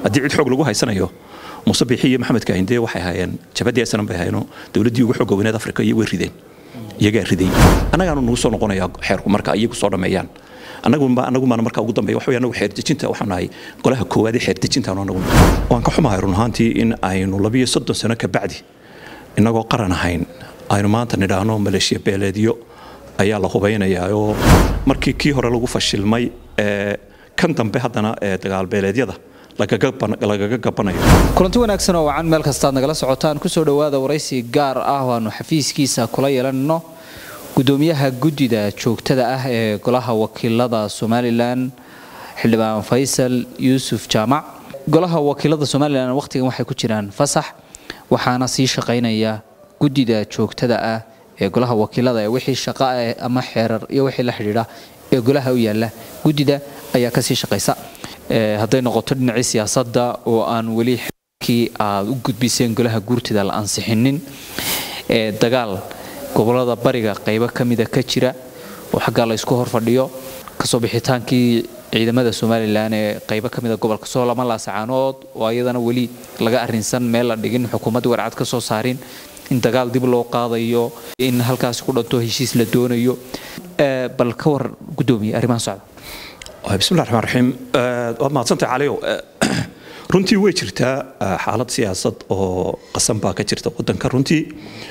haddii cid xoog lagu haysanayo muuse biixi iyo maxamed kaahinde waxay ahaayeen jabadii asnan bay ahaayeenoo dowladdii ugu xooga weyneed afrika iyo way rideen iyagaa riday annagaanu nagu soo noqonayaa xeerku marka iyagu soo dhammeeyaan annaguba annagumaana marka ugu dambeeya waxa anagu xeerdejinta waxaan nahay golaha koowaad ee xeerdejintaanu annagu waan ka xumahay run ahaantii in aynu labiyo soddon sano ka bacdi innagoo qaran ahayn aynu maanta nidhaahno maleeshiya beeleedyo ayaa la hubaynayaa oo markii kii hore lagu fashilmay kan dambe haddana ee dagaalbeeleedyada lagaga gabanayo kulanti wanaagsan oo wacan meel kastaad nagala socotaan kusoo dhowaada waraysi gaar ah oo aanu xafiiskiisa kula yeelanno gudoomiyaha guddida joogtada ah ee golaha wakiilada somalilan xildhibaan faysal yuusuf jaamac golaha wakiilada somalilan wakhtigan waxay ku jiraan fasax waxaana sii shaqaynaya guddida joogtada ah ee golaha wakiilada ee wixii shaqa ah ama xeerar iyo wixii la xidhiidha ee golaha u yaalla guddida ayaa kasii shaqaysa hadday noqoto dhinacii siyaasadda oo aan weli kii aad u gudbiseen golaha guurtida la ansixinin ee dagaal gobolada bariga qaybo ka mida ka jira oo xaggaa la ysku horfadhiyo kasoo bixitaankii ciidamada somalilan ee qaybo ka mida gobolka soolama laasacaanood oo ayadana weli laga arrinsan meel la dhigin xukuumadda warcad ka soo saarin in dagaal dib loo qaadayo in halkaasi ku dhanto heshiis la doonayo bal ka war gudoomiye arrimaha socda bismillahi raxmaan raxiim waad mahadsantahay caliyow runtii way jirtaa xaalad siyaasad oo qasan baa ka jirta waddanka runtii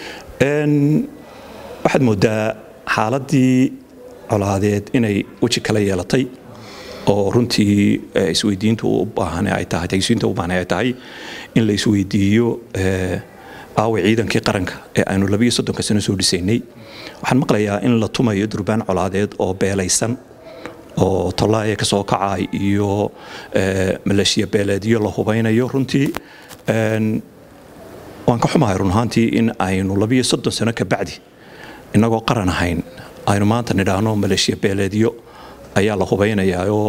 waxaad moodaa xaaladii colaadeed inay weji kala yeelatay oo runtii isweydiintu u baahan ay tahay tagsiinta u baahan ay tahay in la isweydiiyo aawa ciidankii qaranka ee aynu labiyo soddonka sano soo dhisaynay waxaan maqlayaa in la tumayo durbaan colaadeed oo beelaysan oo tollaaya ka soo kacay iyo maleeshiya beeleedyo la hubaynayo runtii waan ka xumahay run ahaantii in aynu labiyo soddon sano ka bacdi innagoo qaran ahayn aynu maanta nidhaahno maleeshiya beeleedyo ayaa la hubaynayaa oo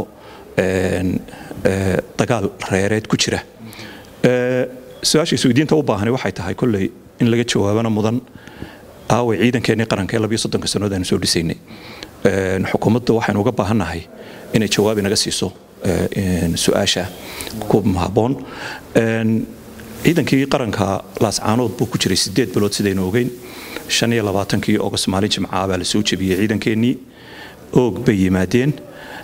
dagaal reereed ku jira su-aasha isweydiinta u baahani waxay tahay kolley in laga jawaabana mudan aaway ciidankeenii qaranka ee labiyo soddonka sannood aynu soo dhisaynay xukuumadda waxaynu uga baahannahay inay jawaab inaga siiso su-aasha ku habboon ciidankii qaranka laascaanood buu ku jiray sideed bilood sidaynu ogeyn shan iyo labaatankii ogost maalin jimcaha baa la soo jebiyey ciidankeenii oog bay yimaadeen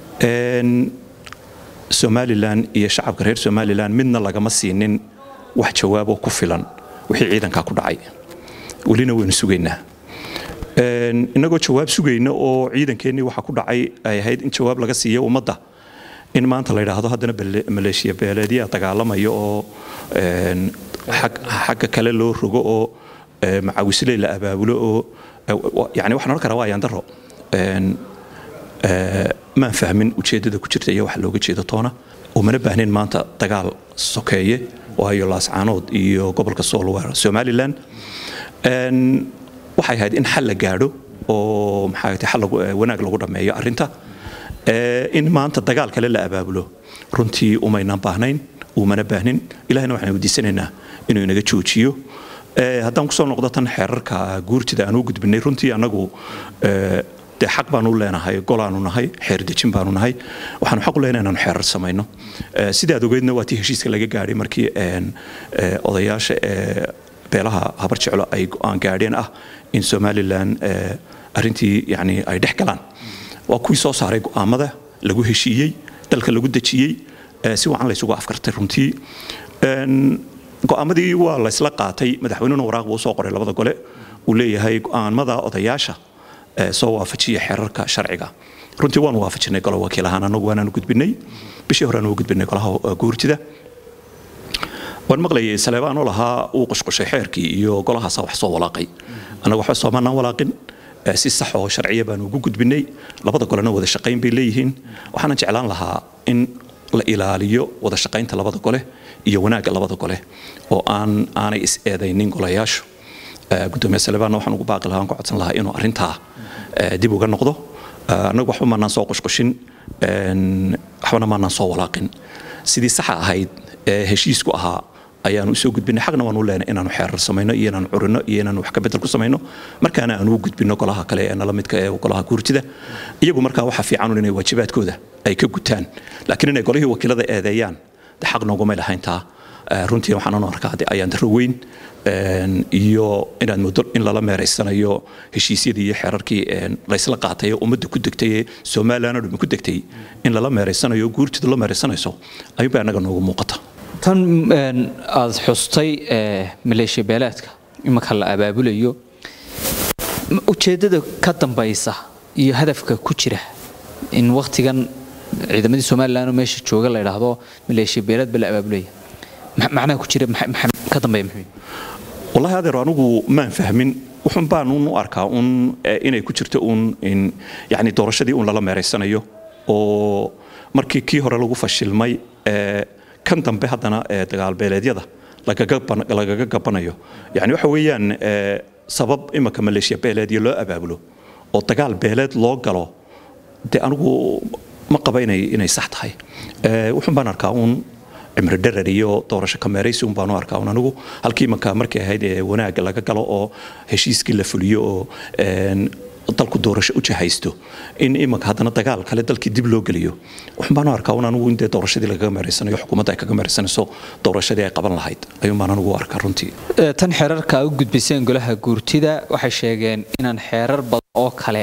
somalilan iyo shacabka reer somalilan midna lagama siinin wax jawaaboo ku filan wixii ciidankaa ku dhacay welina waynu sugaynaa innagoo jawaab sugayna oo ciidankeenii waxa ku dhacay ay ahayd in jawaab laga siiyo ummadda in maanta la yidhaahdo haddana maleeshiya beeleedyaa dagaalamaya oo xagga kale loo rogo oo macawisley la abaabulo oo yani waxaan odhan karaa waa ayaan daro maan fahmin ujeeddada ku jirta iyo waxa looga jeedo toona umana baahnayn maanta dagaal sokeeye waayo laascaanood iyo gobolka soolwar somalilan waxay ahayd in xal la gaadho oo maxaa xal wanaag lagu dhammeeyo arrinta in maanta dagaal kale la abaabulo runtii umaynan baahnayn umana baahnin ilahina waxaan weydiisanaynaa inuu inaga joojiyo haddaan kusoo noqdo tan xeerarka guurtida aan u gudbinay runtii annagu dee xaq baanu leenahay golaanu nahay xeer dejin baanu nahay waxaanu xaq u leenahay inaanu xeerar samayno sidaad ogeydna waa tii heshiiska laga gaadhay markii odayaasha beelaha habar jeclo ay go-aan gaadheen ah in somalilan arrintii yani ay dhex galaan waa kuwii soo saaray go'aamada lagu heshiiyey dalka lagu dejiyey si wacan laysugu afkartay runtii go'aamadii waa laysla qaatay madaxweynuna waraaq buu soo qoray labada gole uu leeyahay go'aamada odayaasha soo waafajiya xeerarka sharciga runtii waanu waafajinay golo wakiil ahaan anagu waanaanu gudbinay bishii hore aanu gudbinay golaha guurtida waan maqlayay saleebaanoo lahaa uu qushqushay xeerkii iyo golahaasa wax soo walaaqay annaga waxba soomaanaan walaaqin si sax oo sharciya baanu ugu gudbinay labada golena wada shaqayn bay leeyihiin waxaanan jeclaan lahaa in la ilaaliyo wada shaqaynta labada gole iyo wanaagga labada gole oo aan aanay is eedaynin golayaashu gudoomiye saleebaanna waxaan ugu baaqi lahaa aan ku codsan lahaa inuu arrintaa dib uga noqdo annagu waxba maanaan soo qushqushin waxbana maanaan soo walaaqin sidii saxa ahayd ee heshiisku ahaa ayaanu usoo gudbinay xaqna waanu leenay inaanu xeerar samayno iyo inaanu curino iyo inaanu wax ka bedel ku samayno markaana aanu u gudbino golaha kale ee nala midka ee golaha guurtida iyagu markaa waxa fiican inay waajibaadkooda ay ka gutaan laakiin inay golihii wakiilada eedeeyaan xaq nooguma lahayntaa runtii waxaan u arkaa ayaan daro weyn iyo inaad muddo in lala meeraysanayo heshiisyadii iyo xeerarkii laysla qaatay ee ummadda ku degtay ee somalilan oo dhami ku degtay in lala meeraysanayo guurtida la meeraysanayso ayuunbaa annaga noogu muuqata tan aad xustay maleeshiya beeleedka imanka la abaabulayo ujeeddada ka dambaysa iyo hadafka ku jira in wakhtigan ciidamadii somalilan oo meesha jooga la idhaahdo maleeshiya beeleed ba la abaabulaya macnaha ku jira ka dambeeya maxamed wallahi adeer anigu maan fahmin wuxun baan un u arkaa un inay ku jirto un in yani doorashadii un lala meeraysanayo oo markii kii hore lagu fashilmay kan dambe haddana dagaalbeeleedyada lagaga gabanayo yani waxa weeyaan sabab imanka maleeshiya beeleedyo loo abaabulo oo dagaal beeleed loo galo dee anigu ma qaba inay sax tahay wuxun baan arkaa un cimri dharar iyo doorasho kameeraysi un baan u arkaa un anigu halkii imanka markay ahayd ee wanaagga laga galo oo heshiiskii la fuliyo oo dalku doorasho u jahaysto in imanka haddana dagaal kale dalkii dib loo geliyo waxun baan u arkaa un anigu in dee doorashadii lagaga meeraysanayo xukuumadda ay kaga meeraysanayso doorashadii ay qaban lahayd ayuun baan anigu u arkaa runtii tan xeerarka u gudbiseen golaha guurtida waxay sheegeen inaan xeerar badan oo kale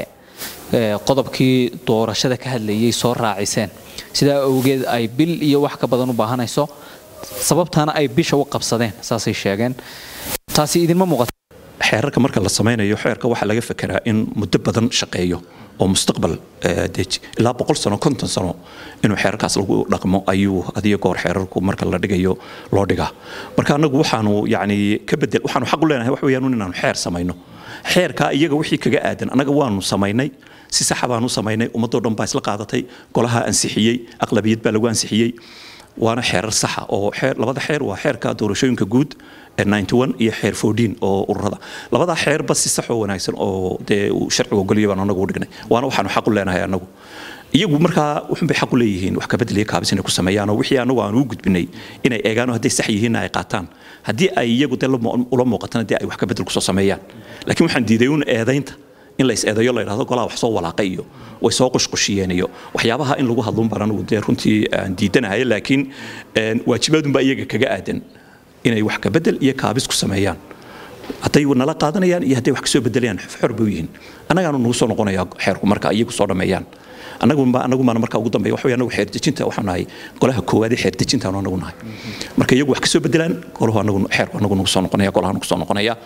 qodobkii doorashada ka hadlayay soo raaciseen sidaa awgeed ay bil iyo wax ka badan u baahanayso sababtaana ay bisha u qabsadeen saasay sheegeen taasi idinma muuqato xeerarka marka la samaynayo xeerka waxaa laga fekeraa in muddo badan shaqeeyo oo mustaqbal ilaa boqol sano konton sano inuu xeerarkaas lagu dhaqmo ayuu adiyo goor xeerarku marka la dhigayo loo dhigaa marka annagu waxaanu yani ka bedel waxaanu xaq u leenahay wax weeyaan inaanu xeer samayno xeerkaa iyaga wixii kaga aadan annaga waanu samaynay si saxa baanu samaynay ummadoo dhan baa isla qaadatay golaha ansixiyey aqlabiyad baa lagu ansixiyey waana xeerar saxa oo labada xeer waa xeerka doorashooyinka guud iyo xeer oo ururada labadaa xeerba si sax oo wanaagsan oo dee uu sharciga ogolya baan anagu dhignay waana waxaanu xaq u leenahay anagu iyagu markaa wuxun bay xaq u leeyihiin wax kabedel iyo kaabis inay ku sameeyaan oo wixii anagu aan u gudbinay inay eegaan oo hadday sax yihiinna ay qaataan haddii ay iyagu dee ula muuqatana dee ay wax kabedel kusoo sameeyaan laakiin waxaan diiday un eedaynta in lays eedayo la yidhahdo golaha wax soo walaaqay iyo way soo qushqushiyeen iyo waxyaabaha in lagu hadlun baan anigu dee runtii aan diidanahay laakiin waajibaadunbaa iyaga kaga aadan inay wax ka bedel iyo kaabis ku sameeyaan hadday nala qaadanayaan iyo hadday wax kasoo bedelayaan xor bay u yihiin annagaanu nagu soo noqonayaa xeerku marka iyagu soo dhammeeyaan anagumaana marka ugu dambeeya waxa anagu xeerdejinta waxaan nahay golaha koowaad ee xeerdejintaanu anagu nahay marka iyagu wax kasoo bedelaan golahu anagu xeerku anagu nagu soo noqonaya golaha nagu soo noqonaya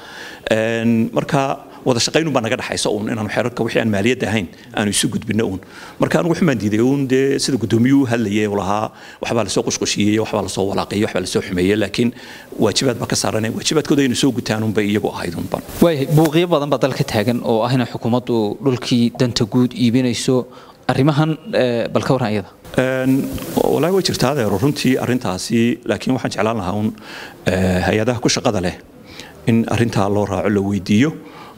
marka wada shaqaynun baa naga dhaxaysa uun inaanu xeerarka wixii aan maaliyadda ahayn aanu isu gudbinno uun marka anigu waxbaan diiday uun dee sida guddoomiyuhu hadlayay uu lahaa waxbaa lasoo qushqushiyey waxbaa lasoo walaaqayey waxbaa lasoo xumeeyey laakiin waajibaad baa ka saaranay waajibaadkooda aynu soo gutaan unbay iyagu ahayd unban waayahay buuqyo badan baa dalka taagan oo ah inay xukuumaddu dhulkii danta guud iibinayso arrimahan bal ka warran iyada walaahi way jirtaa adeero runtii arrintaasi laakiin waxaan jeclaan lahaa un hay-adaha ku shaqada leh in arrintaa loo raaco la weydiiyo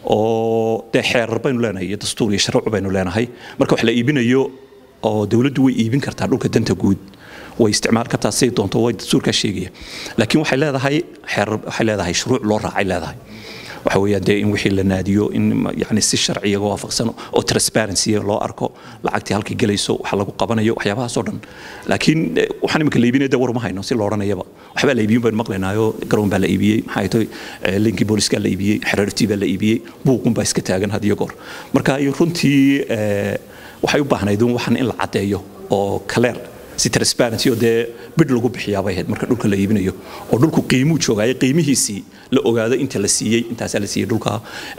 oo dee xeerar baynu leenahay iyo dastuur iyo sharci baynu leenahay marka wax la iibinayo oo dowladdu way iibin kartaa dhulka danta guud way isticmaal kartaa siday doonto way dastuurkaa sheegaya laakiin waxay leedahay xeerar waxay leedahay shuruuc loo raacay leedahay waxa weeyaan dee in wixii la naadiyo in yani si sharciga waafaqsan oo transparency loo arko lacagtii halkay gelayso waxa lagu qabanayo waxyaabahaasoo dhan laakiin waxaan iminka la iibinaya dee war ma hayno si la odhanayaba waxbaa la iibiyun baynu maqlaynaayo garoon baa la iibiyey maxay tahay linkii booliska la iibiyey xereertii baa la iibiyey buuqun baa iska taagan had iyo goor marka runtii waxay u baahnayd un waxan in la caddeeyo oo kaleer si transparency oo dee bidh lagu bixiyaabay ahayd marka dhulka la iibinayo oo dhulku qiimuu joogaayo qiimihiisii la ogaado inta la siiyey intaasaa la siiyey dhulka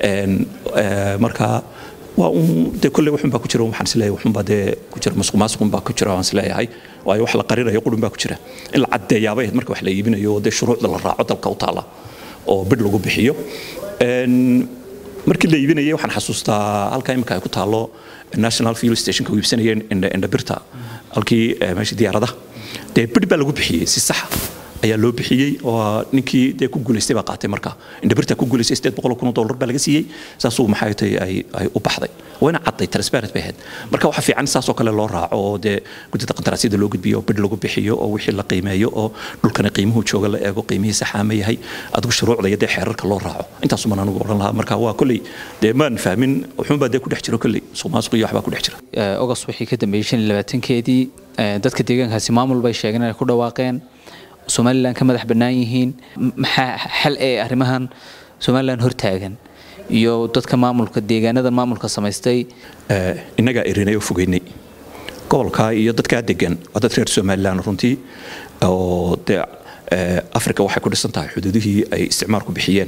marka waa un dee kolley waxun baa ku jira waxaan isleeyahay waxun baa dee ku jira masuq maasuqun baa ku jira waan isleeyahay waayo wax la qarinayo qurun baa ku jira in la caddeeyaabay ahayd marka wax la iibinayo oo dee shuruucda la raaco dalka u taala oo bidh lagu bixiyo markii la iibinayay waxaan xasuustaa halka imika ay ku taalo national fuel stationka iibsanayeen indhabirta halkii meeshii diyaaradaha dee bidh baa lagu bixiyey si saxa ayaa loo bixiyey oo ninkii dee ku guulaystay baa qaatay marka indhabirta ku guulaystay sideed boqol kun oo dollar baa laga siiyey saasuu maxay tahay ay ay u baxday wayna cadday transparent bay ahayd marka waxa fiican saasoo kale loo raaco oo dee guddida qandaraasyada loo gudbiyo oo bidh lagu bixiyo oo wixii la qiimeeyo oo dhulkana qiimuhu jooga la eego qiimihii saxaama yahay adigu shuruucda iyo dee xeerarka loo raaco intaasuman anigu odhan lahaa marka waa kolley dee maan fahmin wuxuunbaa dee ku dhex jiro kolley suuq maasuq iyo waxbaa ku dhex jira ogos wixii ka dambeeyey shan iyo labaatankeedii dadka deegaankaasi maamul bay sheegeen inay ku dhawaaqeen somalilan ka madax bannaan yihiin maxaa xal ee arrimahan somalilan hortaagan iyo dadka maamulka deegaanada maamulka samaystay innagaa erinay oo fogeynay gobolka iyo dadkaa degan waa dad reer somalilan runtii oo dee africa waxay ku dhisan tahay xuduudihii ay isticmaalku bixiyeen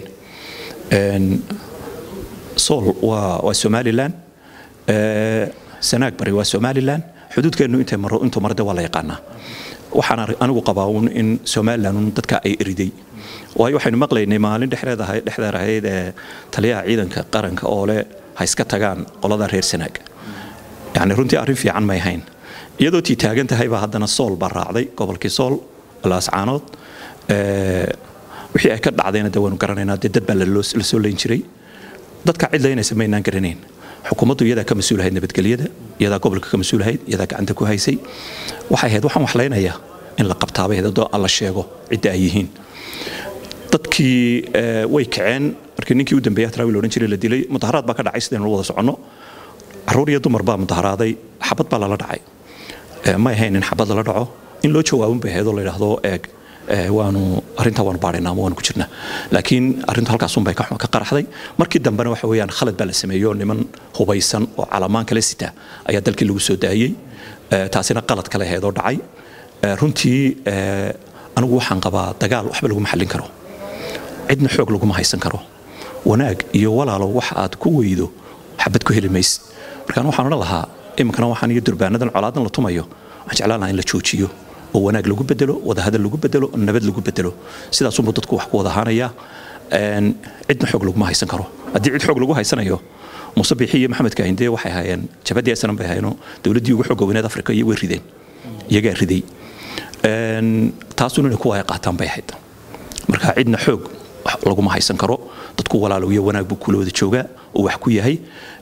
sool waa somalilan sanaag bari waa somalilan xuduudkeennu intay maro intuu marde waa la yaqaanaa waxaan anigu qabaa uun in somalilan un dadka ay eriday waayo waxaynu maqlaynay maalin dhexdeedahay dhexdeer ahayd ee taliyaha ciidanka qaranka oo le ha iska tagaan qolada reer sanaag yacni runtii arrin fiican may ahayn iyadoo tii taagan tahay baa haddana sool baa raacday gobolkii sool laascaanood wixii ay ka dhacdayna de waynu garanaynaa dee dad baa la soo leyn jiray dadka cid laynaysa maynaan garanayn xukuumaddu iyadaa ka mas-uulahayd nabadgelyada iyadaa gobolka ka mas-uulahayd iyadaa gacanta ku haysay waxay ahayd waxaan waxlaynayaa in la qabtaabay hadoo alla sheego cidda ay yihiin dadkii way kaceen markii ninkii u dambeeyay hatraawi loodhan jiray la dilay mudaharaad baa ka dhacay sidaynu wada soconno caruur iyo dumar baa mudaharaaday xabad baa lala dhacay may ahayn in xabad lala dhaco in loo jawaabin bay ahayd oo la yidhaahdo eeg waanu arrintaa waanu baadhaynaa ama waanu ku jirnaa laakiin arrintu halkaasun bay ka qaraxday markii dambena waxa weeyaan khalad baa la sameeyo niman hubaysan oo calamaan kala sita ayaa dalkii lagu soo daayey taasina qalad kale ahayd oo dhacay runtii anigu waxaan qabaa dagaal waxba laguma xallin karo cidna xoog laguma haysan karo wanaag iyo walaalo waxa aad ku weydo xabad ku heli maysid markaan waxaan odhan lahaa iminkana waxaan iyo durbaanadan colaadan la tumayo waxaan jeclaan lahaa in la joojiyo oo wanaag lagu bedelo wadahadal lagu bedelo nabad lagu bedelo sidaasunbuu dadku wax ku wada ahaanaya cidna xoog laguma haysan karo haddii cid xoog lagu haysanayo muuse biixi iyo maxamed kaahinde waxay ahaayeen jabadii asnan bay ahaayeenoo dowladdii ugu xooga weyneed afrika iyo way rideen iyagaa riday taasuna inay kuwa ay qaataan bay ahayd marka cidna xoog laguma haysan karo dadku walaalow iyo wanaag buu kula wada joogaa oo wax ku yahay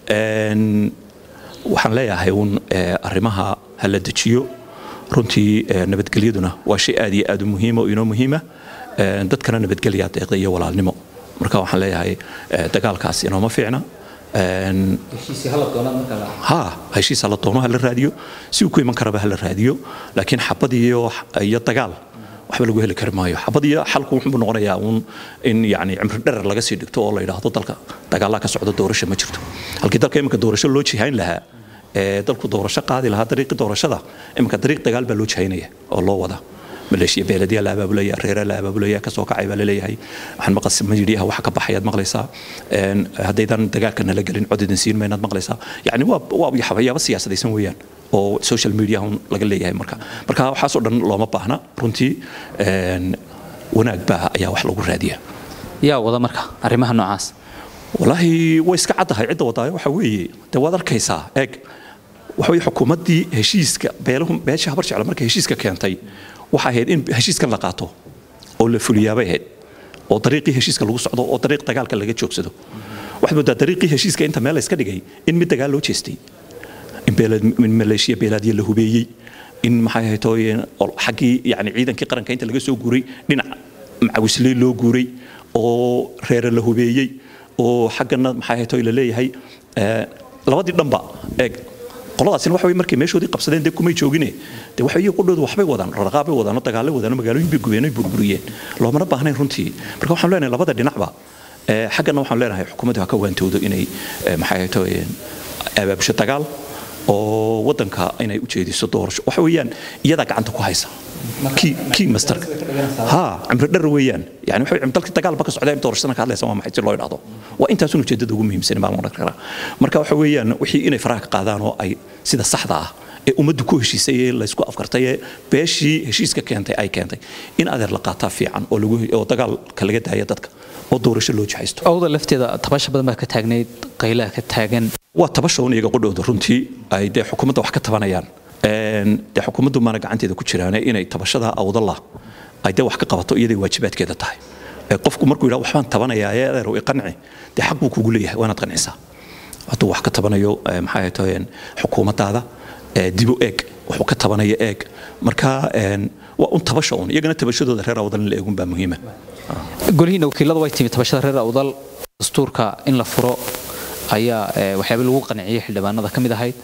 waxaan leeyahay uun arrimaha ha la dejiyo runtii nabadgelyaduna waa shay aad iyo aad u muhiima oo inoo muhiima dadkana nabadgelyaa deeqda iyo walaalnimo marka waxaan leeyahay dagaalkaas inooma fiicna ha heshiis hala doono hala raadiyo si uu ku iman karaba hala raadiyo laakiin xabad iyo iyo dagaal waxba lagu heli kari maayo xabad iyo xalku wuxuu noqonayaa uun in yani cimri dherer laga sii dhigto oo la yidhaahdo dalka dagaalaa ka socda doorasho ma jirto halkii dalka iminka doorasho loo jihayn lahaa ee dalku doorasho qaadi lahaa dariiqii doorashada iminka dariiq dagaal baa loo jihaynaya oo loo wada maleeshiya beeladiya la abaabulaya reera la abaabulaya kasoo kacay baa laleeyahay waxaan maqas midhiyaha waxa ka baxayaad maqlaysaa haddaydan dagaalka nala gelin cod idin siin maynaad maqlaysaa yacni waa waa waxyaabo siyaasadaysan weeyaan oo social media laga leeyahay marka marka waxaasoo dhan looma baahna runtii wanaag baa ayaa wax lagu raadiya yaa wada marka arrimaha noocaas walaahi way iska caddahay cidda wadaayo waxa weeye dee waad arkaysaa eeg waxa weye xukuumaddii heshiiska beelahu beesha habar jecla markay heshiiska keentay waxa ahayd in heshiiskan la qaato oo la fuliyaabay ahayd oo dariiqii heshiiska lagu socdo oo dariiq dagaalka laga joogsado waxaad moodaa dariiqii heshiiska inta meel la iska dhigay in mid dagaal loo jeestay in maleeshiya beelaadiya la hubeeyey in maxay ahayd xaggii yani ciidankii qaranka inta laga soo guuray dhinac macawisley loo guuray oo reere la hubeeyey oo xaggana maxay ahayd la leeyahay labadii dhanba eeg qoladaasina waxa markay meeshoodii qabsadeen dee kumay joogine dee waxa iyagu qudhoodu waxbay wadaan raraqaabay wadaan oo dagaalay wadaan oo magaalooyin bay gubeen oo burburiyeen loomana baahnayn runtii marka waxaan leenahay labada dhinacba xaggana waxaan leenahay xukuumaddu ha ka waantoodo inay maxay ahayd abaabusho dagaal oo wadanka inay u jeediso doorasho waxa weeyaan iyadaa gacanta ku haysa kii masterka ha cimri dhar weeyaan yani waxa dalkii dagaalba ka socdaa doorashadana ka hadlaysa waa maxay si loo idhaahdo waa intaasun ujeedada ugu muhiimsan baan odhan karaa marka waxa weeyaan wixii inay faraha ka qaadaan oo ay sida saxda ah ee ummaddu ku heshiisay ee laysku afkartay ee beeshii heshiiska keentay ay keentay in adeer la qaataa fiican oo lagu oo dagaalka laga daaya dadka oo doorasho loo jihaysto awda lafteeda tabasha badan baa ka taagnayd qaylaha ka taagan waa tabasha un iyaga qudhowda runtii ay dee xukuumadda wax ka tabanayaan dee xukuumaddu maana gacanteeda ku jiraane inay tabashada awdalla ay dee wax ka qabato iyaday waajibaadkeeda tahay qofku markuu yidhaha waxbaan tabanayaa ee adeer i qanci dee xaq buu kugu leeyahay waa inaad qancisaa hadduu wax ka tabanayo maxay tahay xukuumaddaada dibu eeg wuxuu ka tabanayo eeg marka waa un tabasha un iyagana tabashadooda reer awdal in la eegun baa muhiima golihiina wakiilada way timi tabashada reer awdal dastuurka in la furo ayaa waxyaaba lagu qanciyay xildhibaanada ka mid ahayd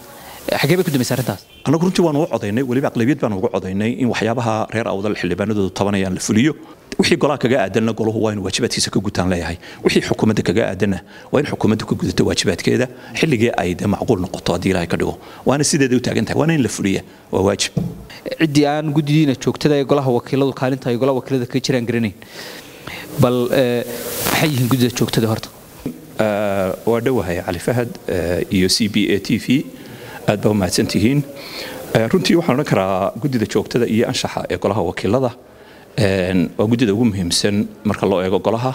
xagee bay ku dambaysa arrintaas annagu runtii waanu u codaynay weliba aqlabiyad baanu uga codaynay in waxyaabaha reer awdal xildhibaanadoodu tabanayaan la fuliyo wixii golaha kaga aadanna golahu waa inu waajibaadkiisa ka gutaan leeyahay wixii xukuumadda kaga aadanna waa in xukuumaddu ka gudato waajibaadkeeda xilligii ay de macquul noqoto haddii ilaahay ka dhigo waana sideeda u taagan tahay waana in la fuliya waa waajib ciddii aan guddidiina joogtada ee golaha wakiiladu kaalinta ay golaha wakiilada kaga jiraan garanayn bal maxay yihiin guddida joogtada horta waa dhowahay cali fahad iyo c b a t v aad baa u mahadsan tihiin runtii waxaan odhan karaa guddida joogtada iyo anshaxa ee golaha wakiilada waa guddida ugu muhiimsan marka loo eego golaha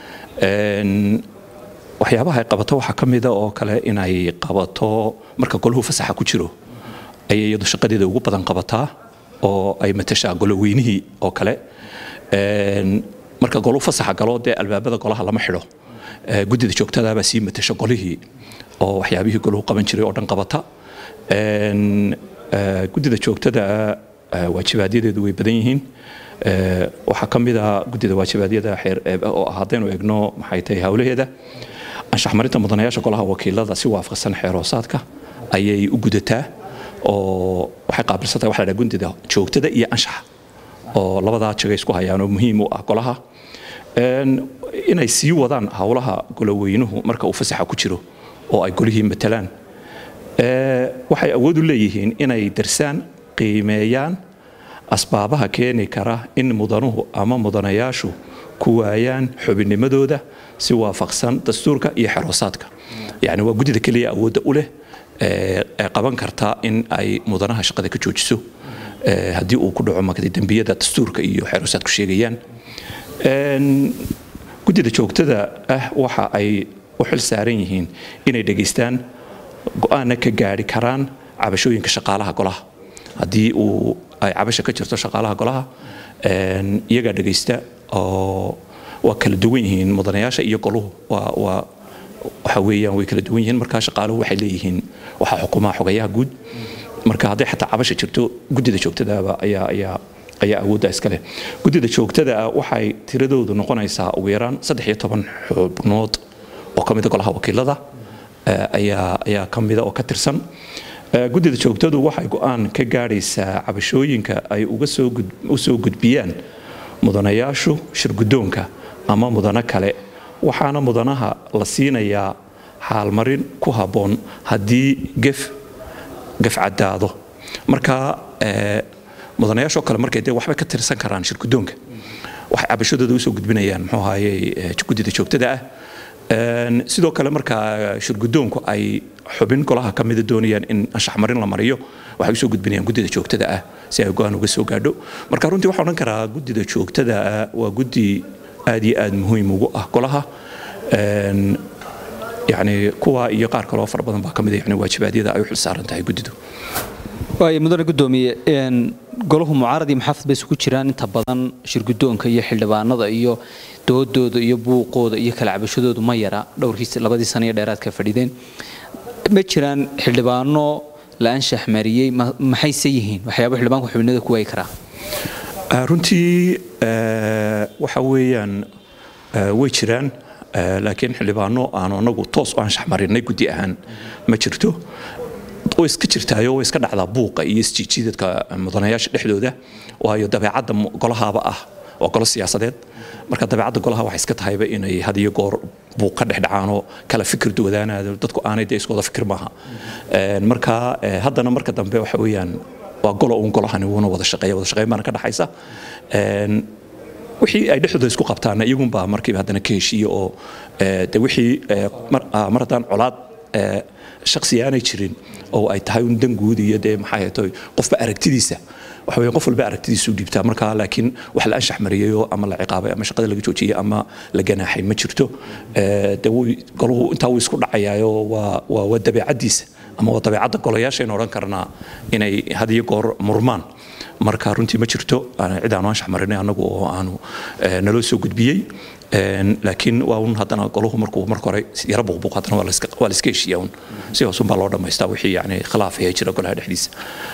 waxyaabaha ay qabato waxaa ka mida oo kale inay qabato marka golahu fasaxa ku jiro ayay iyadu shaqadeeda ugu badan qabataa oo ay matashaa goloweynihii oo kale marka golahu fasaxa galo dee albaabada golaha lama xidho guddida joogtadaabaa sii matasha golihii oo waxyaabihii golahu qaban jiray oo dhan qabata guddida joogtada waajibaadyadoodu way badan yihiin waxaa ka mid a guddida waajibaadyada oo haddaynu egno maxay tahay howlaheeda anshax marinta mudanayaasha golaha wakiilada si waafaqsan xeeroosaadka ayay u gudataa oo waxay qaabilsantahay waxa la dhaha guddida joogtada iyo anshaxa oo labadaa jagay isku hayaan oo muhiim u ah golaha inay sii wadaan howlaha goloweynuhu marka uu fasaxa ku jiro oo ay golihii matalaan waxay awood u leeyihiin inay darsaan qiimeeyaan asbaabaha keeni kara in mudanuhu ama mudanayaashu ku waayaan xubinnimadooda si waafaqsan dastuurka iyo xeroosaadka yani waa guddida keliya awoodda u leh ee qaban karta in ay mudanaha shaqada ka joojiso haddii uu ku dhaco magdi dembiyada dastuurka iyo xeroosaadku sheegayaan guddida joogtada ah waxa ay u xil saaran yihiin inay dhegaystaan go-aanna ka gaari karaan cabashooyinka shaqaalaha golaha haddii uu ay cabasha ka jirto shaqaalaha golaha iyagaa dhegaysta oo waa kala duwan yihiin mudanayaasha iyo goluhu waa waa waxa weeyaan way kala duwan yihiin markaa shaqaaluhu waxay leeyihiin waxaa xukumaha xogayaha guud marka hadday xataa cabasha jirto guddida joogtadaaba ayaa ayaa ayaa awoodda iska leh guddida joogtada ah waxay tiradoodu noqonaysaa ugu yaraan saddex iyo toban xubnood oo ka mida golaha wakiilada ayaa ayaa ka mida oo ka tirsan guddida joogtadu waxay go-aan ka gaadhaysaa cabashooyinka ay uga soo u soo gudbiyaan mudanayaashu shirguddoonka ama mudano kale waxaana mudanaha la siinayaa xaalmarin ku habboon haddii gef gef caddaado marka mudanayaashoo kale markay dee waxbay ka tirsan karaan shirguddoonka waxay cabashadooda usoo gudbinayaan muxuu ahaye guddida joogtada ah sidoo kale marka shirguddoonku ay xubin golaha ka mida doonayaan in anshax marin la mariyo waxay usoo gudbinayaan guddida joogtada ah si ay go-aan uga soo gaadho marka runtii waxaan odhan karaa guddida joogtada ah waa guddi aad iyo aad muhiim ugu ah golaha yani kuwa iyo qaar kaloo fara badan baa ka mid yani waajibaadyada ay u xilsaaran tahay guddidu waayo mudane guddoomiye golahu mucaarad iyo maxaafid bay isugu jiraan inta badan shirguddoonka iyo xildhibaanada iyo doodooda iyo buuqooda iyo kala cabashadoodu ma yara dhowrkii labadii sana iyo dheeraadka fadhideen ma jiraan xildhibaano la anshax mariyey maxayse yihiin waxyaaba xildhibaanku xubinada ku waayi karaa runtii waxa weeyaan way jiraan laakiin xildhibaano aanu anagu toos u anshax marinay guddi ahaan ma jirto way iska jirtaayo way iska dhacdaa buuqa iyo isjiijiidadka mudanayaasha dhexdooda waayo dabeecadda golahaaba ah waa golo siyaasadeed marka dabeecadda golaha waxay iska tahayba inay had iyo goor buuq ka dhexdhacaanoo kala fikir duwadaanaado dadku aanay dee iskooda fikir maaha marka haddana marka dambe waxa weeyaan waa golo uun golahani wuuna wada shaqeeya wada shaqeyn baana ka dhaxaysa wixii ay dhexdooda isku qabtaana iyagunbaa markiiba haddana ka heshiiya oo de wixii mar haddaan colaad shaksi aanay jirin oo ay tahay un dan guud iyo dee maxay ahaytoy qofba aragtidiisa waxa weeye qof walba aragtidiisu dhiibtaa marka laakiin wax la anshax mariyayoo ama la ciqaabay ama shaqada laga joojiyey ama la ganaaxay ma jirto de golahu intaa wuu isku dhacayaayo waa waa waa dabeecaddiisa ama waa dabeecadda golayaashaynu odhan karnaa inay had iyo goor murmaan marka runtii ma jirto cid aanu anshax marinay annagu oo aanu naloo soo gudbiyey laakiin waa un haddana golahu markuu marka hore yara buuqbuuq haddana waa la iska heshiiya un si hoosun baa loo dhammaystaa wixii yani khilaaf ee jira golaha dhexdiisa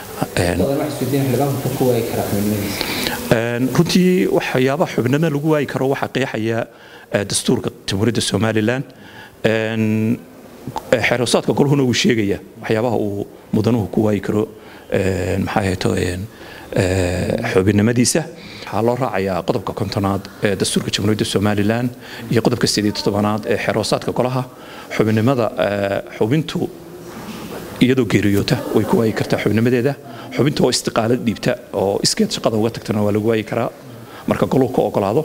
runtii waxyaabaha xubnimada lagu waayi karo waxaa qeexaya dastuurka jamhuuriyadda somalilan xeeroosaadka golhuna wuu sheegaya waxyaabaha uu mudanuhu ku waayi karo maxaa ahayto xubinnimadiisa waxaa loo raacayaa qodobka kontonaad ee dastuurka jamhuuriyadda somalilan iyo qodobka sideed tobanaad ee xeeroosaadka golaha xubinnimada xubintu iyadoo geeriyoota way ku waayi kartaa xubnimadeeda xubinta oo istiqaalad dhiibta oo iskeed shaqada uga tagtana waa lagu waayi karaa marka goluhu ka ogolaado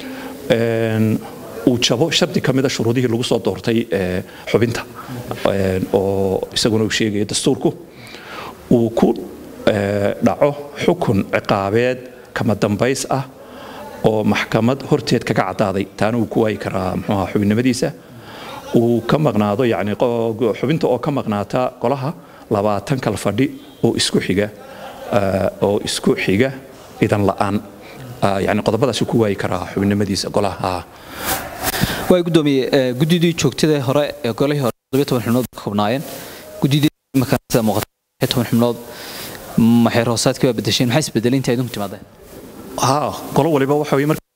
uu jabo shardi ka mida shuruudihii lagu soo doortay xubinta oo isaguna uu sheegaya dastuurku uu ku dhaco xukun ciqaabeed kama dambays ah oo maxkamad horteed kaga caddaaday taana uu ku waayi karaa muxuuha xubinnimadiisa uu ka maqnaado yani xubinta oo ka maqnaata golaha labaatan kal fadhi oo isku xiga oo isku xiga idan la'aan yani qodobadaasi ku waayi karaa xubinnimadiisa golaha waa gudoomiye guddidii joogtada hore ee golihii hore todobiyo toban xubnood ka koobnaayeen guddidii sida muuqata toban xubnood maxay roosaadkii baa bedesheen maxay isbedelay inta idinku timaadeen ha golo waliba waxa weye marka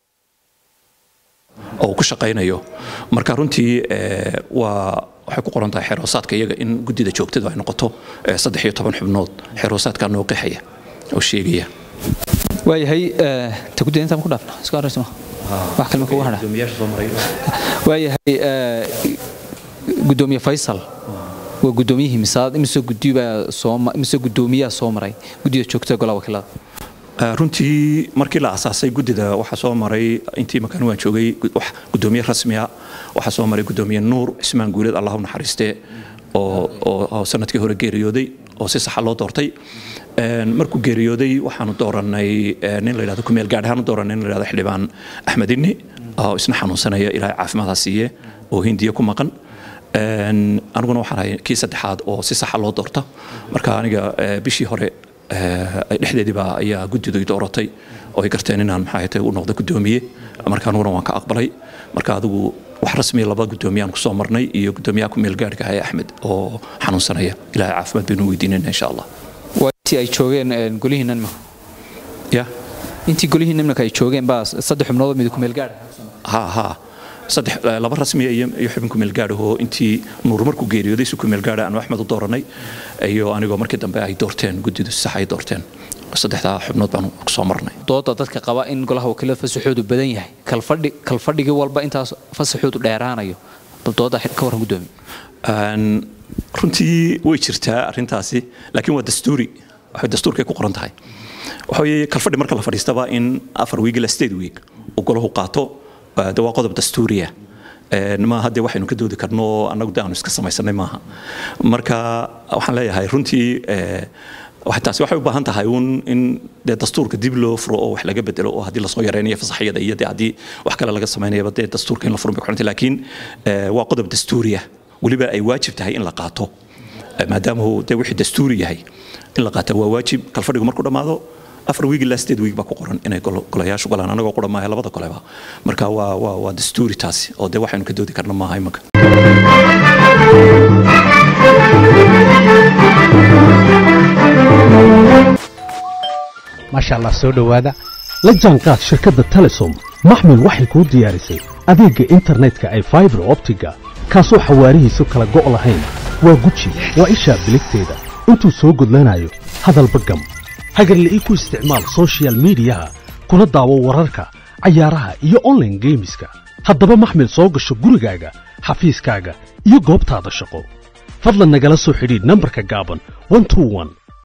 oo ku shaqaynayo marka runtii waa waxay ku qoran tahay xeeroosaadka iyaga in guddida joogtadu ay noqoto saddex iyo toban xubnood xeeroosaadkaa noo qeexaya oo sheegaya waayahay ta guddida intaan ku dhaafna iska horeysa ma wax kalma kugu hadha waayahay gudoomiye faysal waa gudoomiyihii misaad imise gudibaa soo imise gudoomiyaa soo maray guddida joogtada golaha wakiilada runtii markii la asaasay guddida waxaa soo maray intii makaan waan joogay gudoomiye rasmiya waxaa soo maray gudoomiye nuur cismaan guuleed allahu naxariiste oo sanadkii hore geeriyooday oo si saxa loo doortay markuu geeriyooday waxaanu dooranay nin la yidhahdo kumeel gaadh ahaan u dooranay nin la yidhahdo xildhibaan axmed inni oo isna xanuunsanaya ilaahay caafimaadha siiye oo hindiya ku maqan aniguna waxaan ahay kii saddexaad oo si saxa loo doorta marka aniga bishii hore dhexdeediiba ayaa guddidu i dooratay oo ay garteen inaan maxaa u noqdo guddoomiye marka aniguna waan ka aqbalay marka adigu wax rasmiya laba guddoomiyaan kusoo marnay iyo guddoomiyaha ku meel gaadhka ahay axmed oo xanuunsanaya ilaahay caafimaad baynu weydiinayna insha allah intii ay joogeen golihiinnan ma ya intii golihiin nimanka ay joogeen baa saddex xubnood mid ku meel gaadh ha ha saddex laba rasmiya iyo iyo xubin ku meel gaadhahoo intii nuur markuu geeriyooday si ku meel gaadha aanu axmed u dooranay iyo anigoo markii dambe ay doorteen guddidu sax ay doorteen saddexdaa xubnood baanu soo marnay dooda dadka qaba in golaha wakiilada fasaxoodu badan yahay kalfadhi kalfadhigii walba intaas fasaxoodu dheeraanayo bal dooda ka warran guddoomi runtii way jirtaa arrintaasi laakiin waa dastuuri waxay dastuurkay ku qoran tahay waxa weeye kalfadhi marka la fadhiistaba in afar wiig ilaa sideed wiig uu golahu qaato de waa qodob dastuuriya ma haddee waxaynu ka doodi karno annagu de aanu iska samaysanay maaha marka waxaan leeyahay runtii taasi waxay u baahan tahay uun in dee dastuurka dib loo furo oo wax laga bedelo oo haddii lasoo yareynayo fasaxyada iyo dee haddii wax kale laga samaynayaba dee dastuurka in la furo bay ku xirantay laakiin waa qodob dastuuriya weliba ay waajib tahay in la qaato maadaama uu dee wixii dastuuri yahay in la qaata waa waajib kalfadhigu markuu dhammaado afar wiig ilaa sideed wiig baa ku qoran inay golayaashu galaan anagoo qura maaha labada goleba marka waa waa waa dastuuri taasi oo dee waxaynu ka doodi karna maaha imanka maasha allah soo dhowaada la jaanqaad shirkadda telesom maxmil waxay kuu diyaarisay adeegga internetka ay faibar optiga kaasoo xawaarihiisu kala go' lahayn waa guji waa ishaa biligteeda intuu soo gudlanayo hadalba gam hagarle ii ku isticmaal sochial midiyaha kuna daawo wararka cayaaraha iyo onlaine geemiska haddaba maxmil soo gasho gurigaaga xafiiskaaga iyo goobtaada shaqo fadlan nagala soo xidhiidh nambarka gaaban